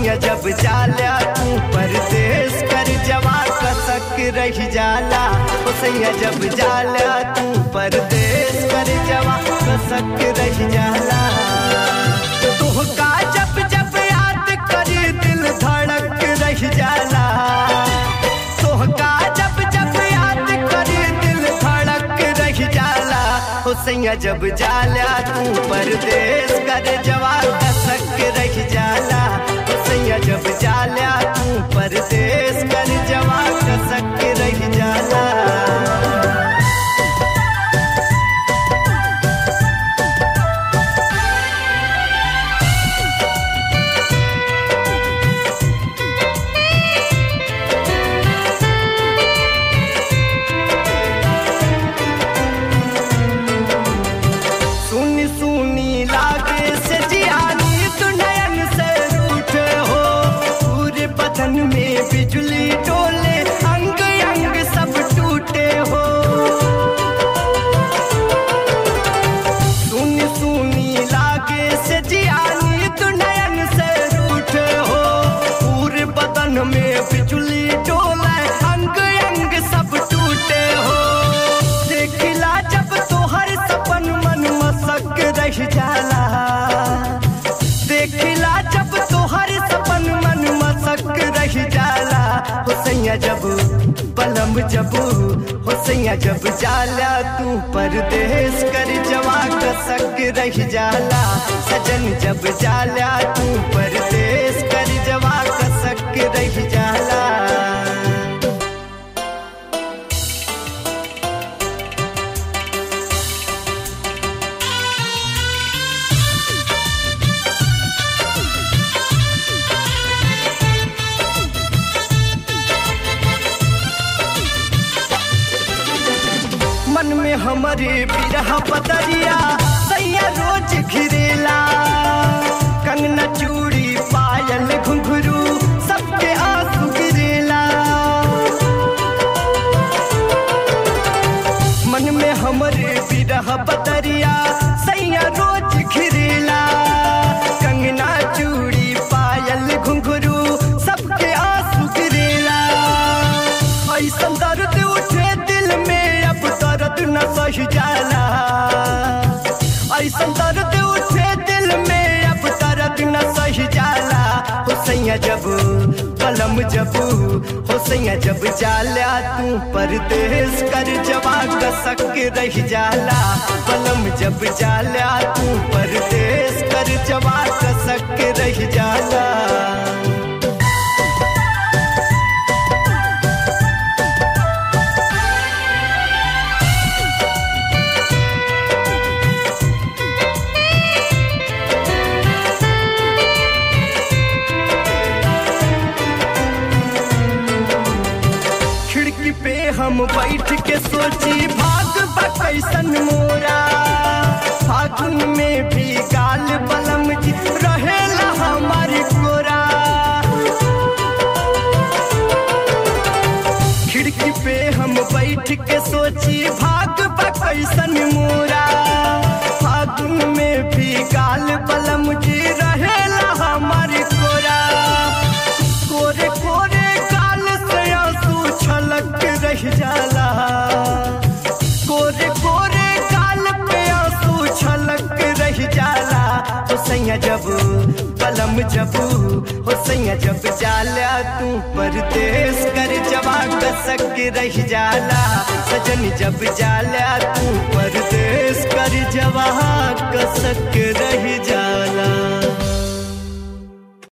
सैया जब जाला तू परदेश कर जवा कसक रह जाला ओ सैया जब जाला तू परदेश कर जवा कसक रह जाला तुहका जब जब याद करी दिल धड़क रह जाला तुहका जब जब याद करी दिल धड़क रह जाला ओ सैया जब जाला तू परदेश कर जवा कसक रह जाला ओ सैया जब जाला तू परदेश कर जवा कसक रह जाला सुनी सुनी लागे से जियानी तू नयन से रूठे हो पूरे बदन में बिजली डोले अंग अंग सब टूटे हो सुनी सुनी लागे से जियानी तू नयन से रूठे हो पूरे बदन में बिजली डोले अंग अंग सब टूटे हो देखिला जब तोहर सपन मन मसक रह जाला देखिला जब तोहर सपन मन मसक रह जाला हुसैया जब पलम जब हुसैया जब जाला तू परदेश कर जवा कसक रह जाला सजन जब जाला तू परदेश कर जवा कसक रह जाला मन में हमारे बिरह बदरिया सैया रोज घिरेला कंगना चूड़ी पायल घुंघरू सबके आंसू गिरेला मन में हमारे बिरह बदरिया सैया रोज घिरेला कंगना चूड़ी पायल घुंघरू सबके आंसू गिरेला ऐसा दर्द उठे दिल में अब दर्द न सह जाला ऐसा दर्द उठे दिल में अब दर्द न सह जाला हुसैया जब कलम जब हुसैया जब जाला तू परदेश कर जवा कसक रह जाला कलम जब जाला तू परदेश कर जवा कसक रह जाला खिड़की पे हम बैठ के सोची भाग बा कैसन मोरा फागुन में भी गाल बलम जी रहेला हमारी कोरा खिड़की पे हम बैठ के सोची भाग बा कैसन मोरा फागुन में भी गाल बलम जी रहेला हमारी कोरा कोरे कोरे गाल से आंसू छलक रह जाला कोरे कोरे गाल पे आंसू छलक रह जाला हुसैया जब कलम जब हुसैया जब जाला तू परदेश कर जवा कसक रह जाला सजन जब जाला तू परदेश कर जवा कसक रह जाला